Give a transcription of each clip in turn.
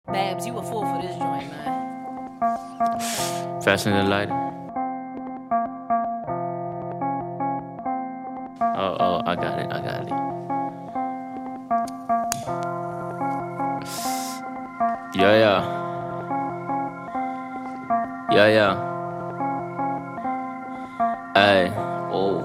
Babs, you a fool for this joint, man. Fasten the light. Oh, oh, I got it, I got it. Yeah, yeah. Yeah, yeah. Ay, oh.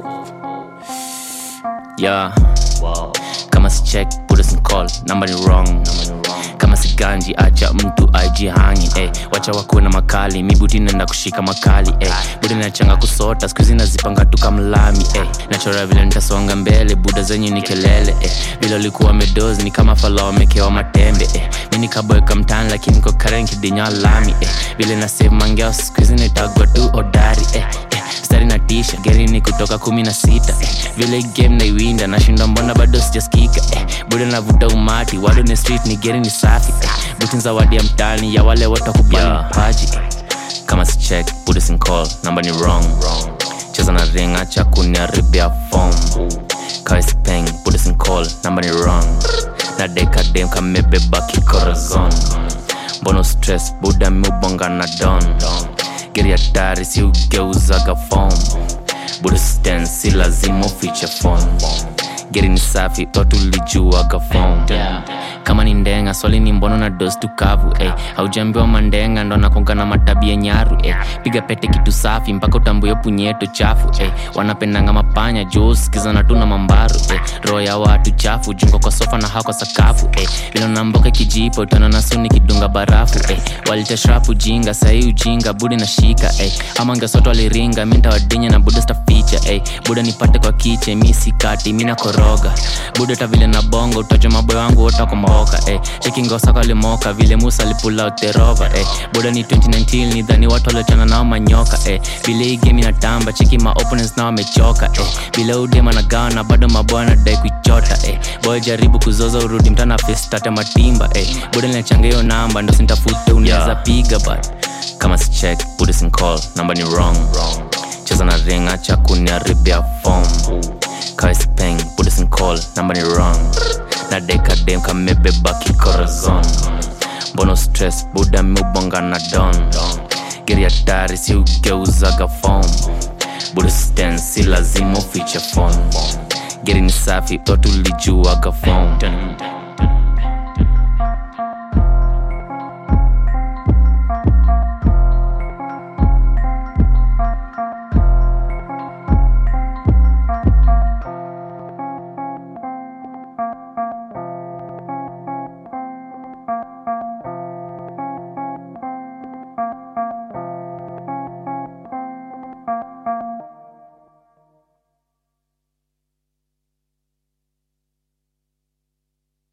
Yeah. Wow. Kama si check, put us in call. Number ni wrong. Kama si ganji, acha mtu ajihangi eh. Wacha wakuwe na makali, mi buti naenda kushika makali eh. Buda nachanga kusota, skuizi nazipanga tu kamlami eh. Nachora vile nitasonga mbele, buda zenye ni kelele eh. Vile ulikuwa medozi ni kama fala wamekewa matembe eh. Mi nikaboeka mtani lakini kwa karen kidinya lami eh. Vile na save mangeo, skuizi nitagwa tu odari eh. eh. Stari na tisha, geri ni kutoka kumi na sita eh. Vile hii game naiwinda, nashinda mbona bado sijaskika eh. Buda navuta umati, wado ni street ni geri ni safi eh. Buti zawadi ya mtani ya wale wote wakubali Yeah. mapaji eh. Kama si check, put us in call, namba ni wrong Cheza na ring, acha kuniharibia form Kawe si peng, put us in call, namba ni wrong Na deka dem kamebeba kikorazon Mbono stress, buda miubonga na don Geri hatari si ugeuzaga form Buda stand, si lazima ufiche phone Geri ni safi, otulijuaga form kama ni ndenga swali ni mbono na dos tukavu eh. haujambiwa mandenga ndo nakonga na matabia nyaru eh. piga pete kitu safi mpaka utambuyo punyeto chafu eh. wanapendanga mapanya juu sikizana tu na mambaru eh. roho ya watu chafu jungo kwa sofa na hako sakafu eh. vile namboka kijipo utana na suni kidunga barafu eh. walitashrapu jinga sahii ujinga budi na shika eh. ama ngesoto waliringa mi ntawadinya na buda staficha eh. buda nipate kwa kiche mi sikati mi nakoroga buda ta vile na bongo utaja maboyo wangu wotakomboka eh. chekingosaka limoka vile musa alipula uterova eh. buda ni 2019 nidhani watu waliotana nao manyoka eh. vile hii game inatamba cheki ma opponents nao wamechoka eh. vile udema na gawa na bado maboya nadai kuichota eh. boy jaribu kuzoza urudi mtana festate matimba eh. buda linachanga hiyo namba ndo sintafute unaweza Yeah. piga but kama si check put us in call namba ni wrong cheza na ring acha kuniharibia form kawe si peng put us in call namba ni wrong na deka dem kamebeba kikorazon mbono stress buda miubonga na don geri hatari si ugeuzaga form buda stand si lazima ufiche phone geri ni safi otulijuaga form